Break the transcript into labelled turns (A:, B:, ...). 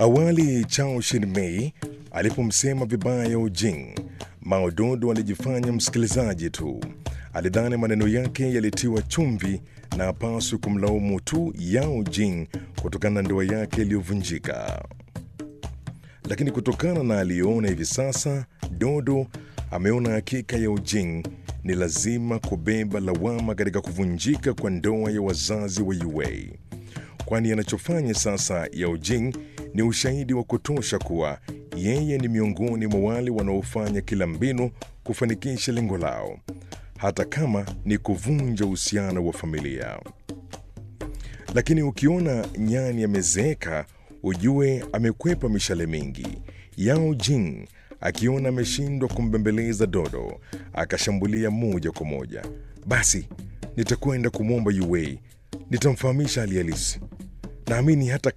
A: Awali Chao Shin-mei alipomsema vibaya Yao Jing, Mao Dodo alijifanya msikilizaji tu. Alidhani maneno yake yalitiwa chumvi na hapaswi kumlaumu tu Yao Jing kutokana na ndoa yake iliyovunjika. Lakini kutokana na aliyoona hivi sasa, Dodo ameona hakika Yao Jing ni lazima kubeba lawama katika kuvunjika kwa ndoa ya wazazi wa Yue, kwani anachofanya sasa Yao Jing ni ushahidi wa kutosha kuwa yeye ni miongoni mwa wale wanaofanya kila mbinu kufanikisha lengo lao, hata kama ni kuvunja uhusiano wa familia. Lakini ukiona nyani amezeeka, ujue amekwepa mishale mingi. Yao Jing akiona ameshindwa kumbembeleza Dodo, akashambulia moja kwa moja. Basi nitakwenda kumwomba Yue, nitamfahamisha hali halisi. Naamini hata